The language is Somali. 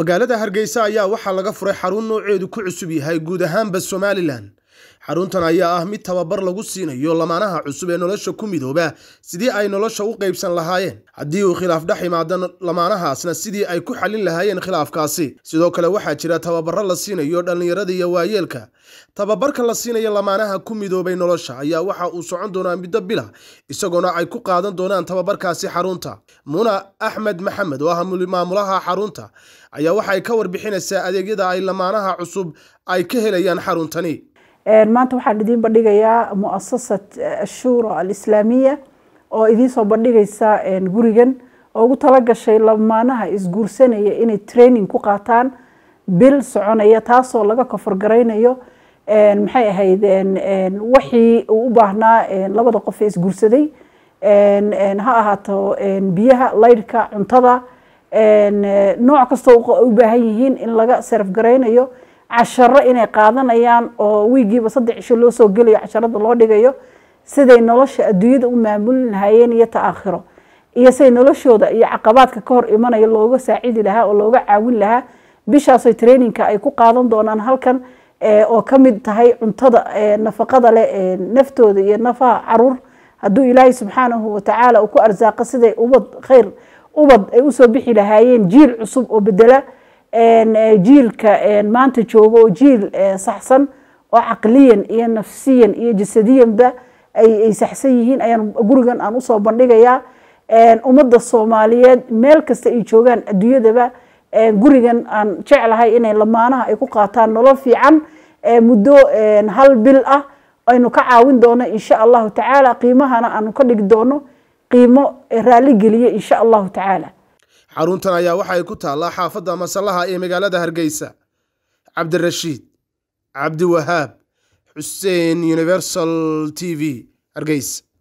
magaalada hargeysa ayaa waxaa laga furay xarun nooceedu ku cusub yahay guud ahaanba somalilan xaruntan ayaa ah mid tababar lagu siinayo lamaanaha cusub ee nolosha ku midooba sidii ay nolosha u qaybsan lahaayeen haddii uu khilaaf dhex imaado lamaanahaasna sidii ay ku xallin lahaayeen khilaafkaasi sidoo kale waxaa jira tababaro la siinayo dhallinyarada iyo waayeelka tababarka la siinayo lamaanaha ku midoobay nolosha ayaa waxa uu socon doonaa muddo bila isagoona ay ku qaadan doonaan tababarkaasi xarunta muna axmed maxamed oo ah maamulaha xarunta ayaa waxay ka warbixinaysaa adeegyada ay lamaanaha cusub ay ka helayaan xaruntani maanta waxaan idiin bandhigayaa muasasat ashura alislaamiya oo idiinsoo bandhigaysa gurigan oo ugu talagashay lamaanaha isguursanaya inay training ku qaataan bil soconaya taasoo laga koforgaraynayo maxay ahayd wixii uu u baahnaa labada qof ee isguursaday ha ahaato biyaha laydhka cuntada nooc kastoo u baahan yihiin in laga sarafgaraynayo casharo inay qaadanayaan oo wiigiiba saddex cisho loo soo gelayo casharada loo dhigayo siday nolosha adduunyada u maamulin lahaayeen iyo ta aakhiro iyo siday noloshooda iyo caqabaadka ka hor imanaya looga saacidi lahaa oo looga caawin lahaa bishaasoo traininka ay ku qaadan doonaan halkan oo ka mid tahay cuntada nafaqada leh naftooda iyo nafaha caruur hadduu ilaahay subxaanahu watacaala uu ku arsaaqa siday ubad khayr ubad ay usoo bixi lahaayeen jiil cusub oo bedela jiilka maanta jooga oo jiil saxsan oo caqliyan iyo nafsiyan iyo jasadiyanba ay saxsan yihiin ayaan gurigan aan usoo bandhigayaa ummadda soomaaliyeed meel kasta ay joogaan adduunyadaba gurigan aan jeclahay inay lamaanaha ay ku qaataan nolol fiican muddo hal bil ah aynu ka caawin doono insha allahu tacaala qiimahana aanu ka dhigi doono qiimo raali geliye insha allahu tacaala xaruntan ayaa waxay ku taallaa xaafadda masallaha ee magaalada hargeysa cabdirashiid cabdiwahaab xuseen universal t v hargeysa